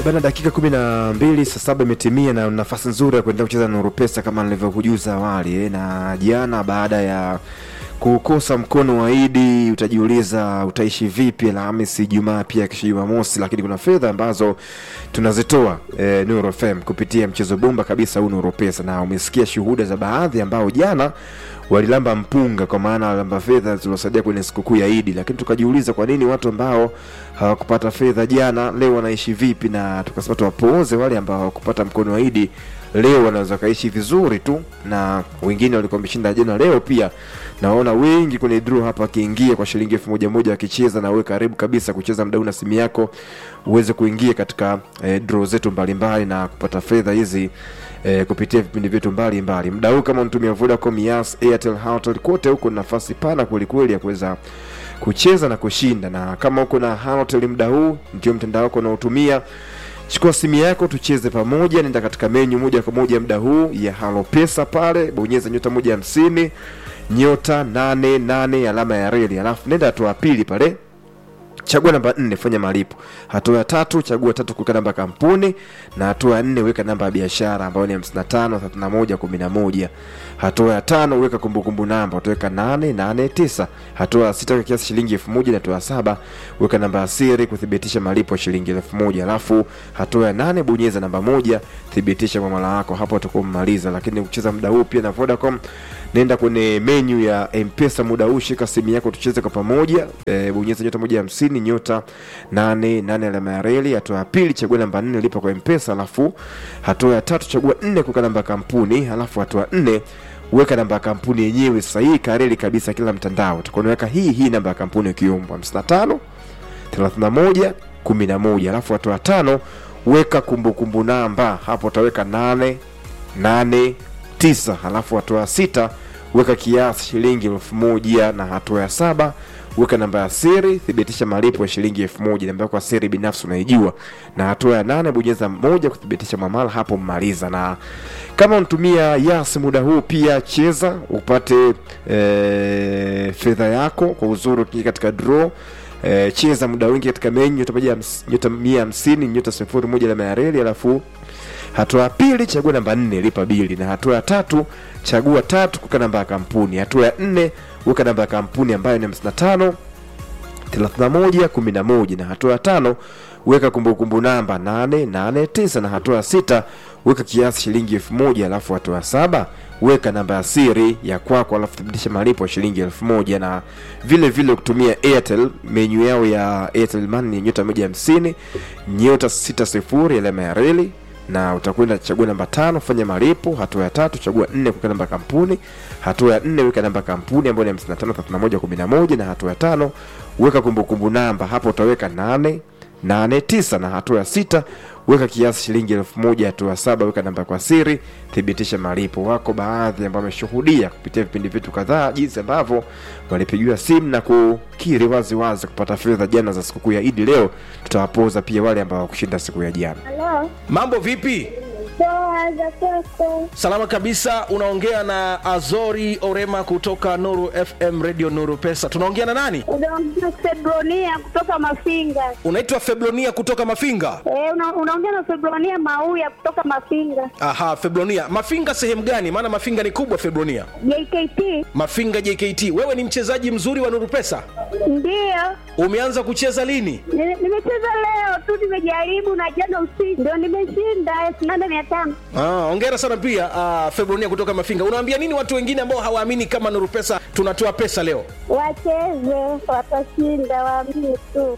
Bana, dakika kumi na mbili saa saba imetimia na nafasi nzuri ya kuendelea kucheza Nuru Pesa kama nilivyokujuza awali eh, na jana baada ya kukosa mkono wa Idi utajiuliza utaishi vipi Alhamisi, Jumaa pia kesho Jumamosi, lakini kuna fedha ambazo tunazitoa eh, Nuru FM kupitia mchezo bomba kabisa huu Nuru Pesa, na umesikia shuhuda za baadhi ambao jana walilamba mpunga kwa maana walilamba fedha zilizosaidia kwenye sikukuu ya Idi, lakini tukajiuliza kwa nini watu ambao hawakupata fedha jana leo wanaishi vipi, na tukasema tuwapooze wale ambao hawakupata mkono wa Idi leo wanaweza kaishi vizuri tu, na wengine walikuwa wameshinda jana, leo pia naona wengi kwenye draw hapa wakiingia kwa shilingi elfu moja moja wakicheza, na wewe karibu kabisa kucheza mdau na simu yako uweze kuingia katika eh, draw zetu mbalimbali na kupata fedha hizi eh, kupitia vipindi vyetu mbalimbali. Mda huu kama unatumia Vodacom, Yas, Airtel, Hotels, kote huko na nafasi pana kwelikweli ya kuweza kucheza na kushinda, na kama uko na Hotels mda huu ndio mtandao wako unaotumia chukua simu yako tucheze pamoja, nenda katika menyu moja kwa moja muda huu ya Halo Pesa pale, bonyeza nyota moja hamsini nyota nane nane alama ya reli, alafu nenda hatua ya pili pale chagua namba nne fanya malipo. Hatua ya tatu chagua tatu kuweka namba ya kampuni, na hatua ya nne weka namba ya biashara ambayo ni hamsini na tano thelathini na moja kumi na moja. Hatua ya tano weka kumbukumbu namba utaweka nane nane tisa. Hatua ya sita weka kiasi shilingi elfu moja na hatua ya saba weka namba ya siri kuthibitisha malipo ya shilingi elfu moja. Alafu hatua ya nane bonyeza namba moja thibitisha mwamala wako, hapo utakuwa umemaliza. Lakini ukicheza muda huu pia na Vodacom nenda kwenye menyu ya mpesa muda huu shika simu yako tucheze kwa pamoja e, bonyeza nyota moja hamsini nyota nane nane alama ya reli hatua ya pili chagua namba nne lipa kwa mpesa alafu hatua ya tatu chagua nne kuweka namba ya kampuni alafu hatua ya nne weka namba ya kampuni yenyewe sahihi kareli kabisa kila mtandao tukonaweka hii hii namba ya kampuni ukiombwa hamsini na tano thelathini na moja kumi na moja alafu hatua ya tano weka kumbukumbu namba hapo utaweka nane nane tisa halafu hatua ya sita weka kiasi shilingi elfu moja na hatua ya saba weka namba ya siri thibitisha malipo ya shilingi elfu moja namba yako ya siri binafsi unaijua na hatua ya nane bonyeza moja kuthibitisha mwamala hapo mmaliza na kama unatumia yas muda huu pia cheza upate e, fedha yako kwa uzuri ukiingia katika draw e, cheza muda wingi katika menyu nyota moja hams- nyota mia hamsini nyota sifuri moja alama ya reli alafu hatua ya pili chagua namba nne lipa bili na hatua ya tatu chagua tatu kuweka namba ya kampuni hatua ya nne weka namba ya kampuni ambayo ni 55 31 11 na hatua ya tano weka kumbukumbu namba 889 na hatua ya sita weka kiasi shilingi elfu moja alafu hatua ya saba weka namba ya siri ya kwako alafu thibitisha malipo ya shilingi elfu moja na vile vile kutumia airtel menyu yao ya airtel money ni nyota moja hamsini nyota sita sifuri alama ya reli na utakwenda chagua namba tano fanya malipo hatua ya tatu chagua nne kuweka namba ya kampuni hatua ya nne weka namba ya kampuni ambayo ni hamsini na tano thelathini na moja kumi na moja na hatua ya tano weka kumbukumbu namba hapo utaweka nane nane tisa na hatua ya sita weka kiasi shilingi elfu moja hatua ya saba weka namba kwa siri thibitisha malipo wako baadhi ambao wameshuhudia kupitia vipindi vyetu kadhaa jinsi ambavyo walipigiwa simu na kukiri wazi wazi kupata fedha jana za sikukuu ya idi leo tutawapoza pia wale ambao wakushinda siku ya jana Halo, mambo vipi poa za kwako? salama kabisa unaongea na azori orema kutoka nuru fm radio nuru pesa tunaongea na nani Unaongea Febronia kutoka Mafinga. unaitwa feblonia kutoka mafinga Eh, una, unaongea na Febronia Mauya kutoka Mafinga. aha feblonia mafinga sehemu gani maana mafinga ni kubwa feblonia JKT mafinga jkt wewe ni mchezaji mzuri wa nuru pesa ndiyo umeanza kucheza lini Ni- nimecheza leo tu, nimejaribu na jana usiku ndio nimeshinda elfu nane mia tano. Ah, ongera sana pia uh, febronia kutoka mafinga unawaambia nini watu wengine ambao hawaamini kama nuru pesa tunatoa pesa leo Wacheze, watashinda, waamini tu.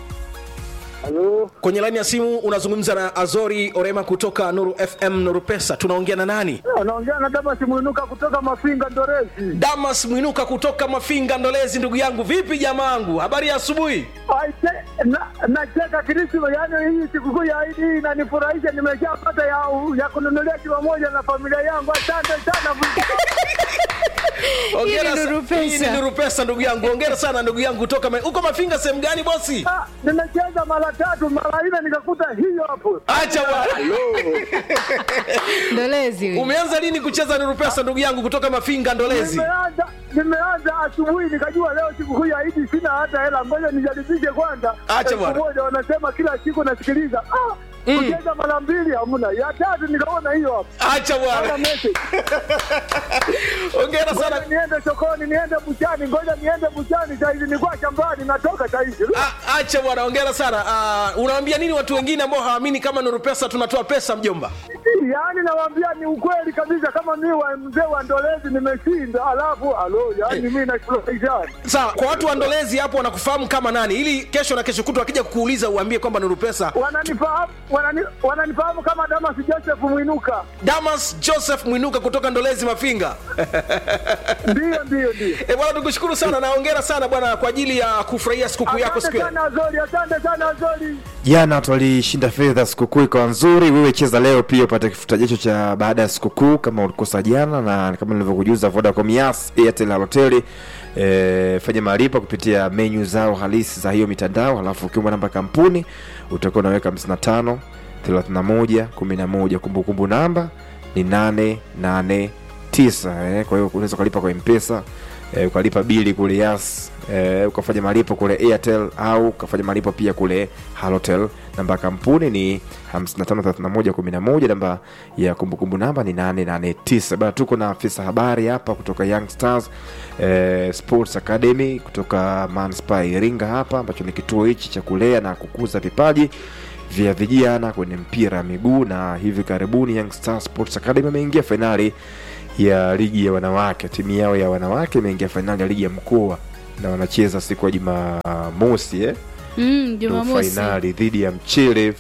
Halo, kwenye laini ya simu unazungumza na azori orema kutoka nuru fm nuru pesa tunaongea na nani anaongea na Damas Mwinuka kutoka Mafinga Ndorezi. damas mwinuka kutoka mafinga ndolezi ndugu yangu vipi jamaangu habari ya asubuhi Aise, na- Nacheka Krisma, yaani hii sikukuu ya Idi hii inanifurahisha. Nimeshapata ya, ya kununulia kilo moja na familia yangu. Asante sana. Hongera Hii ni sa- Nuru Pesa. hii ni nuru pesa ndugu yangu ongera sana ndugu yangu kutoka Ma- uko mafinga sehemu gani bosi Ah, Nimecheza mara tatu mara nne nikakuta hiyo hapo. acha bwana ndolezi huyu. umeanza lini kucheza nuru pesa ndugu yangu kutoka mafinga ndolezi Nimeanza nimeanza asubuhi nikajua leo sikukuu ya Idi sina hata hela, ngoja nijaribishe kwanza. Acha Elfu bwana. moja wanasema kila siku nasikiliza. Ah, kucheza mara mbili hamna, ya tatu nikaona hiyo hapo acha Hata bwana message. ongera sana Ngoja niende sokoni, niende buchani, ngoja niende buchani saizi, nilikuwa shambani, natoka saizi. A- acha bwana ongera sana uh, unawaambia nini watu wengine ambao hawaamini kama nuru pesa tunatoa pesa mjomba Yaani nawaambia ni ukweli kabisa, kama mi wa mzee wa Ndolezi nimeshinda, alafu alo, yaani mi nafurahisha. sawa kwa watu waandolezi hapo wanakufahamu kama nani ili kesho na kesho kutu akija kukuuliza uambie kwamba nuru pesa Wananifahamu wanani, wananifahamu kama Damas Joseph Mwinuka. damas joseph mwinuka kutoka ndolezi mafinga Ndiyo, ndiyo, ndiyo. e, bwana tukushukuru sana na ongera sana bwana kwa ajili ya kufurahia sikukuu yako siku Asante ya sana Azori, asante sana Azori. jana watu walishinda fedha sikukuu ikawa nzuri wewe cheza leo pia upate kifuta jicho cha baada ya sikukuu kama ulikosa jana na kama nilivyokujuza vodacom yas airtel hoteli e, fanya malipo kupitia menyu zao halisi za hiyo mitandao halafu ukiumba namba kampuni utakuwa unaweka 55 31 11 kumbukumbu namba ni 889 eh, kwa hiyo unaweza ukalipa kwa mpesa eh, ukalipa bili kule yas eh, ukafanya malipo kule airtel au ukafanya malipo pia kule halotel namba ya kampuni ni 553111 namba ya kumbukumbu namba ni 889 bana tuko na afisa habari hapa kutoka young stars eh, sports academy kutoka manspa iringa hapa ambacho ni kituo hichi cha kulea na kukuza vipaji vya vijana kwenye mpira wa miguu na hivi karibuni young stars sports academy ameingia fainali ya ligi ya wanawake timu yao ya wanawake imeingia fainali ya ligi ya mkoa na wanacheza siku ya jumamosi eh? Mm, ndo Jumamosi fainali dhidi ya mchele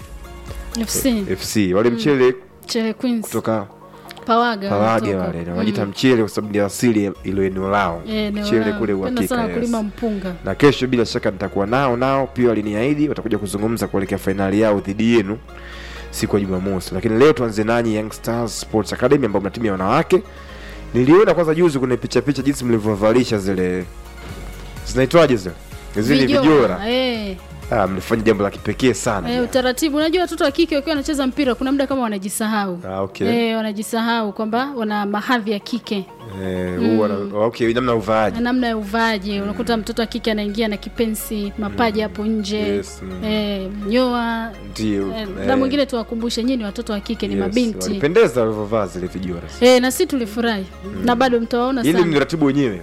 FC fc wale mchele Chele Queens kutoka Pawaga pawage wanatoka. wale na wanajiita Mm. mchele kwa sababu ndio asili ilo eneo lao Eh, eneo mchele lao. kule Napenda uhakika sana yes. kulima mpunga na kesho bila shaka nitakuwa nao nao pia waliniahidi watakuja kuzungumza kuelekea fainali yao dhidi yenu siku ya jumamosi lakini leo tuanze nanyi young stars sports academy ambao mna timu ya wanawake niliona kwanza juzi kwenye picha picha jinsi mlivyovalisha zile zinaitwaje zile zile vijora eh, ah, mlifanya jambo la kipekee sana eh, utaratibu unajua watoto wa kike wakiwa wanacheza mpira kuna muda kama wanajisahau ah, okay. eh, wanajisahau kwamba wana mahadhi ya kike Eh, huu wana- okay namna ya uvaaji na namna ya uvaaji unakuta mtoto wa kike anaingia na kipensi mapaji hapo nje Yes, mm. eh, nyoa ndio eh, eh, na mwingine tuwakumbushe nyinyi ni watoto wa kike ni yes, mabinti walipendeza walivyovaa zile vijora eh, na si tulifurahi na bado mtawaona ili sana mliratibu wenyewe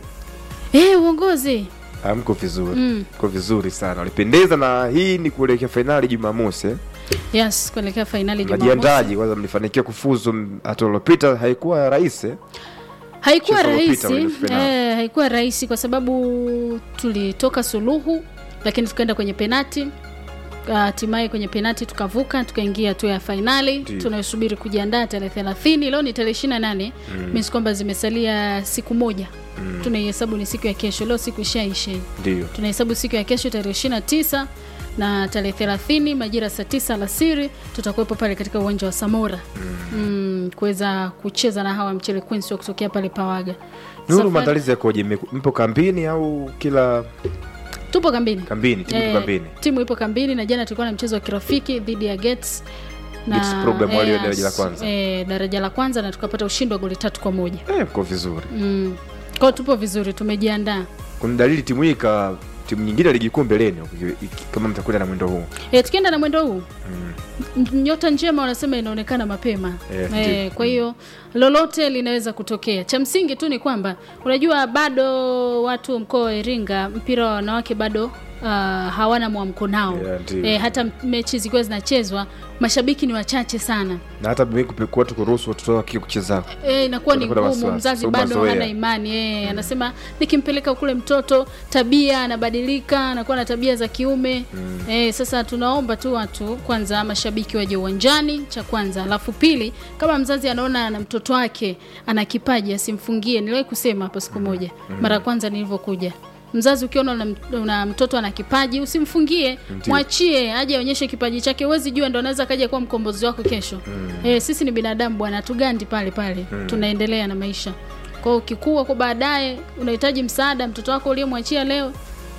eh, uongozi Ah, mko vizuri Mm. mko vizuri sana walipendeza na hii ni kuelekea fainali jumamosi eh? yes kuelekea fainali Jumamosi. najiandaji kwanza mlifanikiwa kufuzu m- hatua iliyopita haikuwa rahisi eh? haikuwa Mchezo uliopita rahisi kwenye finali. eh, haikuwa rahisi kwa sababu tulitoka suluhu lakini tukaenda kwenye penati hatimaye kwenye penati tukavuka tukaingia hatua ya fainali Ndiyo. tunayosubiri kujiandaa tarehe thelathini leo ni tarehe ishiri na nane mm. kwamba zimesalia siku moja mm. tunaihesabu ni siku ya kesho leo siku ishaishe ndio tunahesabu siku ya kesho tarehe ishiri na tisa na tarehe thelathini majira saa tisa alasiri tutakuwepo pale katika uwanja wa samora mm. mm, kuweza kucheza na hawa mchele queens wa kutokea pale pawaga nuru Safari- maandalizi yakoje Mme- mpo kambini au kila tupo kambini kambini timu Eh, ipo kambini timu ipo kambini na jana tulikuwa na mchezo wa kirafiki dhidi ya Gets Gets program walio eh, daraja la kwanza. eh, daraja la kwanza na tukapata ushindi wa goli tatu kwa moja eh, mko vizuri mm. kwao tupo vizuri tumejiandaa kuna dalili timu hii ka timu nyingine ya ligi kuu mbeleni iki- iki- kama mtakwenda na mwendo huu e, tukienda na mwendo huu mm. nyota njema wanasema inaonekana mapema Eh, e, ndio. kwa hiyo lolote linaweza kutokea cha msingi tu ni kwamba unajua bado watu mkoa wa iringa mpira wa wanawake bado uh, hawana mwamko nao Yeah, ndio. e, hata mechi zikiwa zinachezwa mashabiki ni wachache sana na hata mimi kupe- watu kuruhusu watoto wake kucheza e, inakuwa ni Wanakuwa na ngumu wasiwasi, mzazi sababu bado mazoea. hana imani e, anasema nikimpeleka kule mtoto tabia anabadilika anakuwa na tabia za kiume mm. e, sasa tunaomba tu watu kwanza mashabiki waje uwanjani cha kwanza alafu pili kama mzazi anaona na mtoto wake ana kipaji asimfungie niliwahi kusema hapo siku moja mara ya kwanza nilivyokuja mzazi ukiona una, una mtoto ana kipaji usimfungie Ndiyo. mwachie aje aonyeshe kipaji chake huwezi jua ndo anaweza kaja kuwa mkombozi wako kesho mm. e, sisi ni binadamu bwana tugandi pale pale mm. tunaendelea na maisha kwao ukikua kwa baadaye unahitaji msaada mtoto wako uliyemwachia leo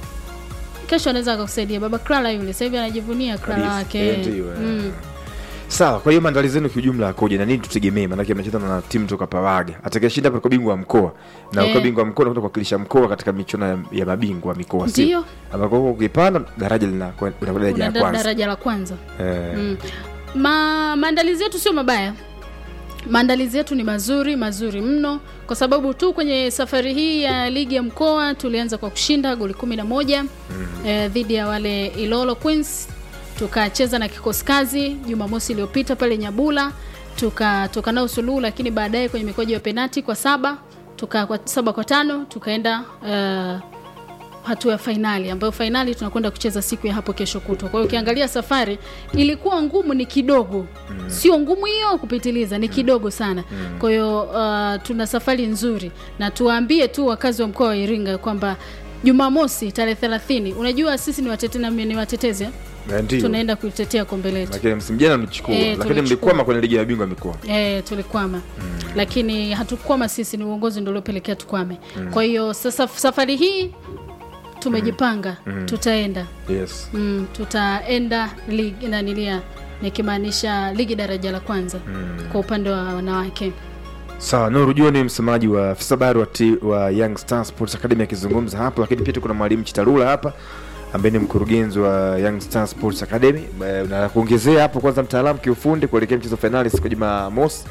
kesho anaweza akakusaidia baba krala yule sasa hivi anajivunia krala Kabisa. wake Eh, ndio, eh. mm. sawa kwa hiyo maandalizi yenu kiujumla akoje na nini tutegemee maanake mnacheza na timu toka pawaga atakayeshinda hapa kwa bingwa wa mkoa na Eh. ukiwa bingwa wa mkoa unakwenda kuwakilisha mkoa katika michuano ya, ya mabingwa wa mikoa sio? Ndio. ambako huko ukipanda daraja linakuwa unakwenda daraja la Unaenda kwanza daraja la kwanza eh, mm. Ma, maandalizi yetu sio mabaya maandalizi yetu ni mazuri mazuri mno kwa sababu tu kwenye safari hii ya ligi ya mkoa tulianza kwa kushinda goli kumi na moja mm. eh, dhidi ya wale ilolo queens tukacheza na kikosi kazi jumamosi iliyopita pale nyabula tukatoka nao suluhu lakini baadaye kwenye mikojo ya penati kwa saba tuka kwa saba kwa tano tukaenda uh, hatua ya fainali ambayo fainali tunakwenda kucheza siku ya hapo kesho kutwa kwa hiyo ukiangalia safari ilikuwa ngumu ni kidogo mm. sio ngumu hiyo kupitiliza ni kidogo sana mm. kwa hiyo uh, tuna safari nzuri na tuwaambie tu wakazi wa mkoa wa iringa kwamba jumamosi tarehe thelathini unajua sisi ni, watete, na- ni watetezi eh? Na ndio tunaenda kuitetea kombe letu lakini msimu jana mlichukua Eh, lakini tulichukua. mlikwama kwenye ligi ya mabingwa mikoa E, tulikwama mm. lakini hatukwama sisi ni uongozi ndio uliopelekea tukwame mm. kwa hiyo sasa safari hii tumejipanga mm. tutaenda yes mm, tutaenda ligi nanilia nikimaanisha ligi daraja la kwanza mm. kwa upande wa wanawake sawa nuru jua ni msemaji wa afisa habari wa, ti- wa young star sports academy akizungumza hapo lakini pia tuko na mwalimu chitarula hapa ambaye ni mkurugenzi wa young star sports academy Eh, na kuongezea hapo kwanza mtaalamu kiufundi kuelekea mchezo wa fainali siku ya jumamosi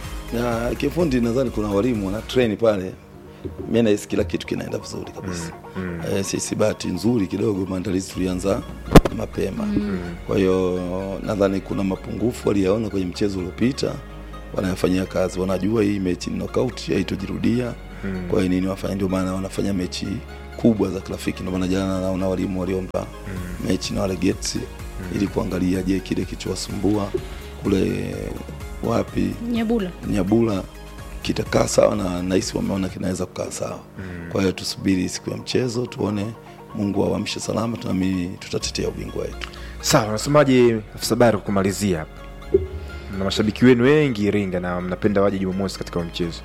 na kifundi nadhani kuna walimu wana train pale mi nahisi kila kitu kinaenda vizuri kabisa mm, mm. E, sisi bahati nzuri kidogo maandalizi tulianza mapema mm. kwa hiyo nadhani kuna mapungufu waliyaona kwenye mchezo uliopita wanayafanyia kazi wanajua hii mechi ni knockout haitojirudia mm. kwa hiyo nini wafanya ndio maana wanafanya mechi kubwa za kirafiki ndio maana jana naona walimu waliomba mm. mechi na wale gets mm. ili kuangalia je kile kilichowasumbua kule wapi nyabula nyabula kitakaa sawa na nahisi wameona kinaweza kukaa sawa mm. kwa hiyo tusubiri siku ya mchezo tuone mungu awamshe salama tunaamini tutatetea ubingwa wetu sawa nasemaje afisa habari kwa kumalizia hapa na mashabiki wenu wengi iringa na mnapenda waje jumamosi katika huo mchezo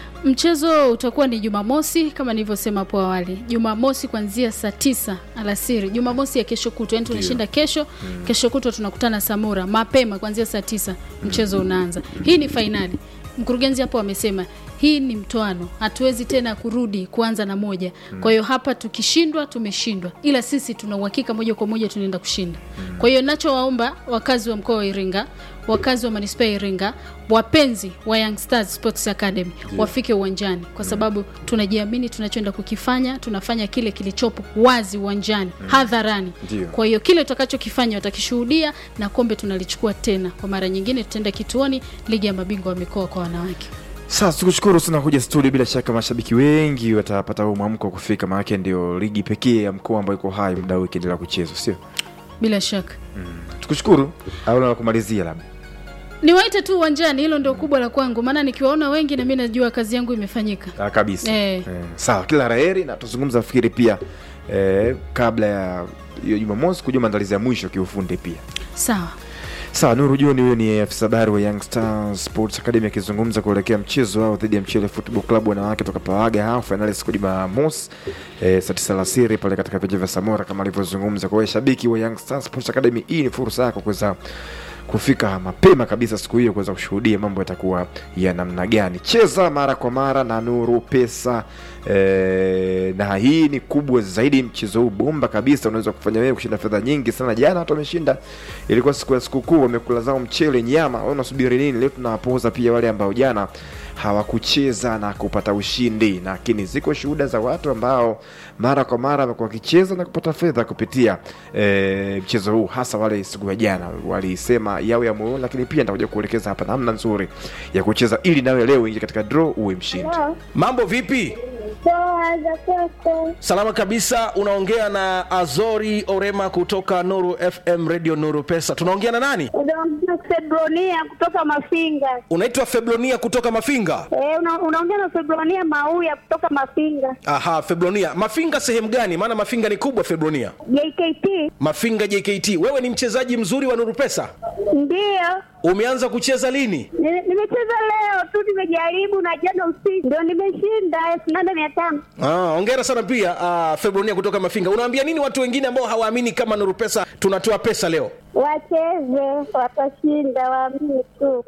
mchezo utakuwa ni jumamosi kama nilivyosema hapo awali jumamosi kuanzia saa tisa alasiri jumamosi ya kesho kutwa yani tunashinda kesho mm. kesho kutwa tunakutana samura mapema kuanzia saa tisa mchezo unaanza hii ni fainali mkurugenzi hapo amesema hii ni mtoano hatuwezi tena kurudi kuanza na moja kwa hiyo hapa tukishindwa tumeshindwa ila sisi tuna uhakika moja kwa moja tunaenda kushinda kwa hiyo nachowaomba wakazi wa mkoa wa iringa wakazi wa manispaa ya iringa wapenzi wa young stars sports academy wafike uwanjani kwa sababu tunajiamini tunachoenda kukifanya tunafanya kile kilichopo wazi uwanjani hadharani Ndio. kwa hiyo kile tutakachokifanya watakishuhudia na kombe tunalichukua tena kwa mara nyingine tutaenda kituoni ligi ya mabingwa wa mikoa kwa wanawake sasa tukushukuru sana kuja studio bila shaka mashabiki wengi watapata huu mwamko wa kufika maanake ndio ligi pekee ya mkoa ambayo iko hai muda huu ikiendelea kuchezwa sio bila shaka tukushukuru au na kumalizia labda niwaite tu uwanjani hilo ndio kubwa la kwangu maana nikiwaona wengi na mi najua kazi yangu imefanyika Ah, kabisa Eh. Eh, sawa kila raheri na tuzungumza fikiri pia eh, kabla ya hiyo jumamosi kujua maandalizi ya mwisho kiufundi pia sawa sawa nuru joni huyo ni afisa habari wa young stars sports academy akizungumza kuelekea mchezo wao dhidi ya mchele football club wanawake toka pawaga hao fainali siku ya jumamosi eh, saa tisa alasiri pale katika viwanja vya samora kama alivyozungumza kwa hiyo shabiki wa young stars sports academy hii ni fursa yako kuweza kufika mapema kabisa siku hiyo kuweza kushuhudia mambo yatakuwa ya namna gani cheza mara kwa mara na nuru pesa e, na hii ni kubwa zaidi mchezo huu bomba kabisa unaweza kufanya wewe kushinda fedha nyingi sana jana watu wameshinda ilikuwa siku ya sikukuu wamekula zao mchele nyama wewe unasubiri nini leo tunawapoza pia wale ambao jana hawakucheza na kupata ushindi lakini ziko shuhuda za watu ambao mara kwa mara wamekuwa wakicheza na kupata fedha kupitia e, mchezo huu hasa wale siku ya jana walisema yao ya moyoni lakini pia nitakuja kuelekeza hapa namna nzuri ya kucheza ili nawe leo ingie katika draw uwe mshindi mambo vipi Poa za kwako. salama kabisa unaongea na azori orema kutoka nuru fm radio nuru pesa tunaongea na nani Unaongea Febronia kutoka Mafinga. unaitwa feblonia kutoka mafinga Eh, una, unaongea na Febronia Mauya kutoka Mafinga. aha feblonia mafinga sehemu gani maana mafinga ni kubwa feblonia JKT mafinga jkt wewe ni mchezaji mzuri wa nuru pesa ndio umeanza kucheza lini Ni- nimecheza leo tu, nimejaribu na jana usiku ndio nimeshinda elfu nane mia tano. Ah, ongera sana pia uh, febronia kutoka mafinga unaambia nini watu wengine ambao hawaamini kama nuru pesa tunatoa pesa leo Wacheze, watashinda, waamini tu.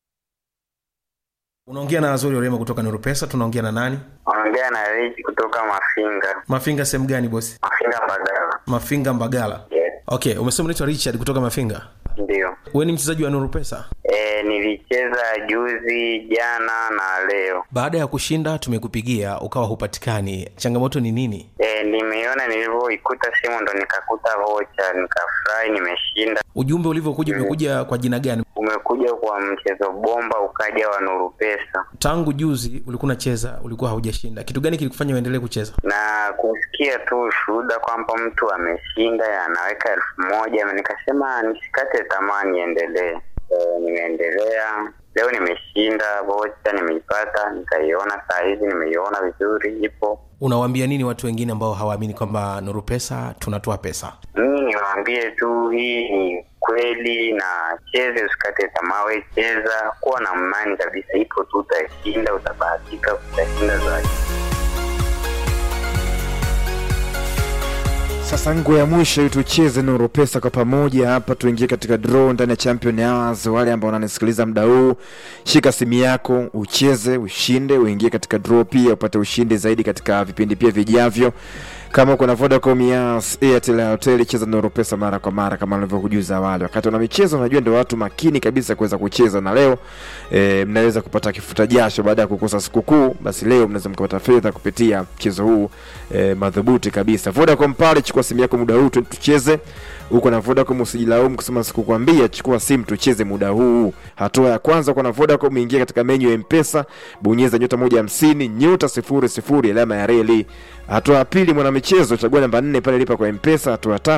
unaongea na azori orema kutoka nuru pesa tunaongea na nani Ongea na Rich kutoka Mafinga. mafinga sehemu gani bosi Mafinga Mbagala. mafinga mbagala Yes. okay umesema unaitwa richard kutoka mafinga Ndio. wewe ni mchezaji wa nuru pesa E, nilicheza juzi, jana na leo. baada ya kushinda tumekupigia ukawa hupatikani changamoto ni nini E, nimeiona nilivyoikuta simu ndo nikakuta vocha, nikafurahi, nimeshinda. ujumbe ulivyokuja umekuja kwa jina gani Umekuja kwa mchezo bomba, ukaja wa Nuru Pesa tangu juzi ulikuwa unacheza ulikuwa haujashinda kitu gani kilikufanya uendelee kucheza na kusikia tu ushuhuda kwamba mtu ameshinda anaweka elfu moja nikasema nisikate tamaa, niendelee. E, nimeendelea leo, nimeshinda vocha, nimeipata, nikaiona saa hizi, nimeiona vizuri, ipo unawaambia nini watu wengine ambao hawaamini kwamba nuru pesa tunatoa pesa mimi niwaambie tu hii ni kweli na cheze usikate tamaa we cheza kuwa na imani kabisa ipo tu utashinda utabahatika utashinda zaidi Sasa ngo ya mwisho tucheze Nuru Pesa kwa pamoja hapa, tuingie katika draw ndani ya Champion Hours. Wale ambao wananisikiliza muda huu, shika simu yako ucheze, ushinde, uingie katika draw pia upate ushindi zaidi katika vipindi pia vijavyo. Kama uko na Vodacom, Yas, Airtel, Airtel, cheza Nuru Pesa mara kwa mara kama nilivyokujuza awali. Wakati una michezo, unajua ndio watu makini kabisa kuweza kucheza, na leo e, mnaweza kupata kifuta jasho baada ya kukosa sikukuu. Basi leo mnaweza mkapata fedha kupitia mchezo huu e, madhubuti kabisa. Vodacom pale, chukua simu yako muda huu tu- tucheze. Uko na Vodacom, usijilaumu kusema sikukwambia. Chukua simu tucheze muda huu. Hatua ya kwanza, uko na Vodacom, ingia katika menyu ya Mpesa, bonyeza nyota moja hamsini nyota sifuri sifuri alama ya reli. Hatua ya pili, mwanamichezo, chagua namba nne pale, lipa kwa Mpesa. Hatua ya tatu